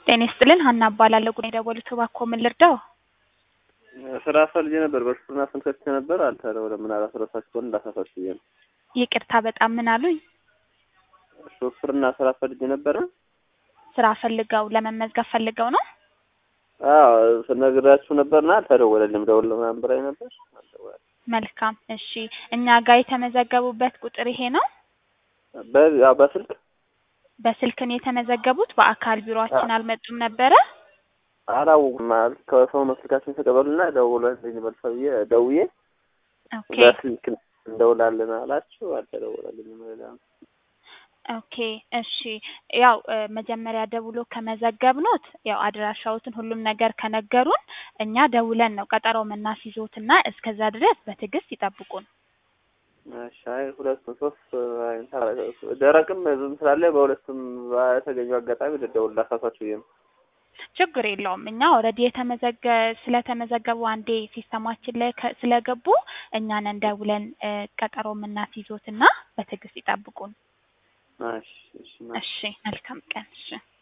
ጤና ይስጥልን ሀና እባላለሁ። ጉዳይ የደወሉት እባክዎ ምን ልርዳው? ስራ ፈልጌ ነበር። በሹፍርና ስም ከፍቼ ነበር አልተደወለም። ምን አላስረሳችሁ ከሆነ እንዳሳሳችሁ ብዬ ነው። ይቅርታ በጣም ምን አሉኝ? ሹፍርና ስራ ፈልጌ ነበረ። ስራ ፈልገው ለመመዝገብ ፈልገው ነው? አዎ ነግራችሁ ነበርና አልተደወለልም። ደውል ምናምን ብላኝ ነበር አልደወለም። መልካም እሺ። እኛ ጋር የተመዘገቡበት ቁጥር ይሄ ነው? በ- ያው በስልክ በስልክ ነው የተመዘገቡት? በአካል ቢሮአችን አልመጡም ነበረ? አላወኩም ማለት ከሰው ነው ስልካችን ተቀበሉና ደውለልኝ በል ብዬ ደውዬ ኦኬ በስልክ እንደውላለን አላችሁ። አልተደወለልኝም። ሌላ ኦኬ እሺ። ያው እ መጀመሪያ ደውሎ ከመዘገብኖት ያው አድራሻዎትን ሁሉም ነገር ከነገሩን እኛ ደውለን ነው ቀጠሮ የምናስይዞትና እስከዛ ድረስ በትዕግስት ይጠብቁን። እሺ፣ አይ ሁለቱም ሶስት አይነት አላ- ደረቅም ዝም ስላለ በሁለቱም በተገኘው አጋጣሚ ልደውል ላሳሳችሁ ብዬ ነው። ችግር የለውም። እኛ ኦልሬዲ የተመዘገ ስለተመዘገቡ አንዴ ሲስተማችን ላይ ከ- ስለገቡ እኛ ነን ደውለን እ ቀጠሮ የምናስይዞትና በትዕግስት ይጠብቁን። እሺ፣ እሺ፣ እሺ መልካም ቀን። እሺ